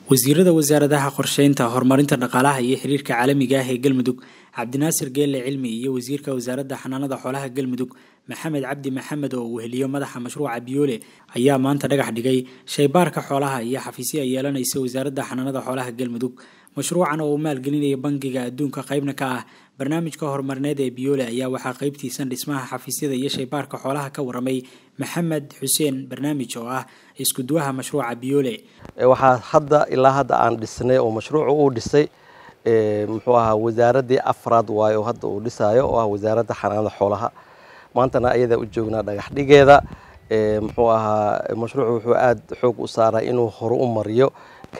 wasiirada wasaaradaha qorsheynta horumarinta dhaqaalaha iyo xiriirka caalamiga ah ee galmudug cabdinaasir geelle cilmi iyo wasiirka wasaaradda xanaanada xoolaha galmudug maxamed cabdi maxamed oo uu heliyo madaxa mashruuca biyoole ayaa maanta dhagax dhigay shaybaarka xoolaha iyo xafiisyo ay yeelanaysa wasaaradda xanaanada xoolaha galmudug mashruucan oo uu maalgelinaya bangiga adduunka qaybna ka ah barnaamijka horumarineed ee biyoole ayaa waxaa qaybtiisan dhismaha xafiisyada iyo shaybaarka xoolaha ka waramay maxamed xuseen barnaamij oo ah iskuduwaha mashruuca biyoole waxaa hadda ilaa hadda aan dhisnay oo mashruucu uu dhisay muxuu ahaa wasaaraddii afraad waayo hadda uu dhisaayo oo ah wasaaradda xanaanada xoolaha maantana ayadaa u joognaa dhagax dhigeeda muxuu ahaa mashruucu wuxuu aada xoog u saaraa inuu hore u mariyo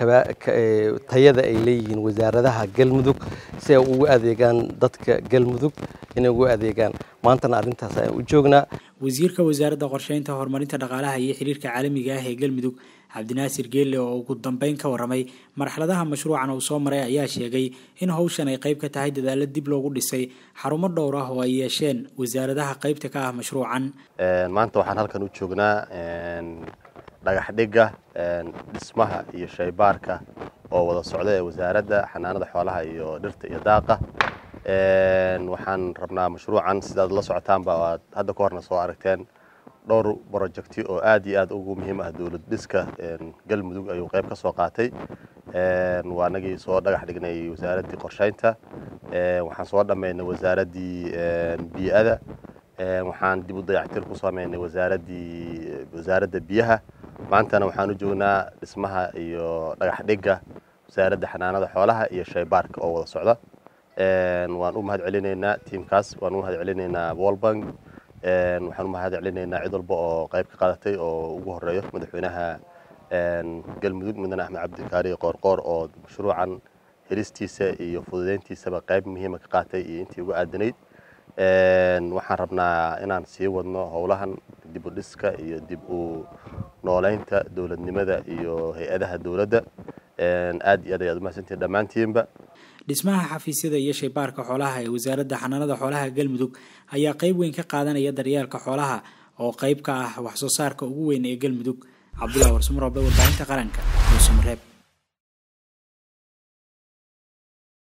tayada ay leeyihiin wasaaradaha galmudug si ay ugu adeegaan dadka galmudug inay ugu adeegaan maantana arrintaas ayaan u joognaa wasiirka wasaaradda qorsheynta horumarinta dhaqaalaha iyo xiriirka caalamiga ah ee galmudug cabdinaasir geelle oo ugu dambeyn ka waramay marxaladaha mashruucan uu soo maray ayaa sheegay in howshan ay qayb ka tahay dadaalo dib loogu dhisay xarumo dhowr ah oo ay yeesheen wasaaradaha qaybta ka ah mashruucan maanta waxaan halkan u joognaa dhagax dhigga dhismaha iyo shaybaarka oo wada socda ee wasaaradda xanaanada xoolaha iyo dhirta iyo daaqa waxaan rabnaa mashruucan sidaad la socotaanba aad hadda ka horna soo aragteen dhowr brojecti oo aad iyo aad ugu muhiim ah dowlad dhiska galmudug ayuu qayb ka soo qaatay waa anagii soo dhagax dhignay wasaaraddii qorsheynta waxaan soo dhammaynay wasaaraddii bii'ada waxaan dib u dayactir ku sameynay wasaaraddii wasaaradda biyaha maantana waxaan u joognaa dhismaha iyo dhagax dhigga wasaaradda xanaanada xoolaha iyo shaybaarka oo wada socda waan u mahad celinaynaa tiimkaas waan u mahad celinaynaa wolbank waxaan u mahad celinaynaa cid walba oo qayb ka qaadatay oo ugu horeeyo madaxweynaha galmudug mudane axmed cabdikaari qoorqoor oo mashruucan helistiisa iyo fududeyntiisaba qayb muhiima ka qaatay iyo intii ugu aadanayd waxaan rabnaa inaan sii wadno howlahan dib u dhiska iyo dib u nooleynta dowladnimada iyo hay-adaha dowladda aad iyo aad ayaad umahadsantihin dhammaantiinba dhismaha xafiisyada iyo shaybaarka xoolaha ee wasaaradda xanaanada xoolaha galmudug ayaa qayb weyn ka qaadanaya daryeelka xoolaha oo qayb ka ah wax soo saarka ugu weyn ee galmudug cabdullahi warsumarobe warbaahinta qaranka muusamareeb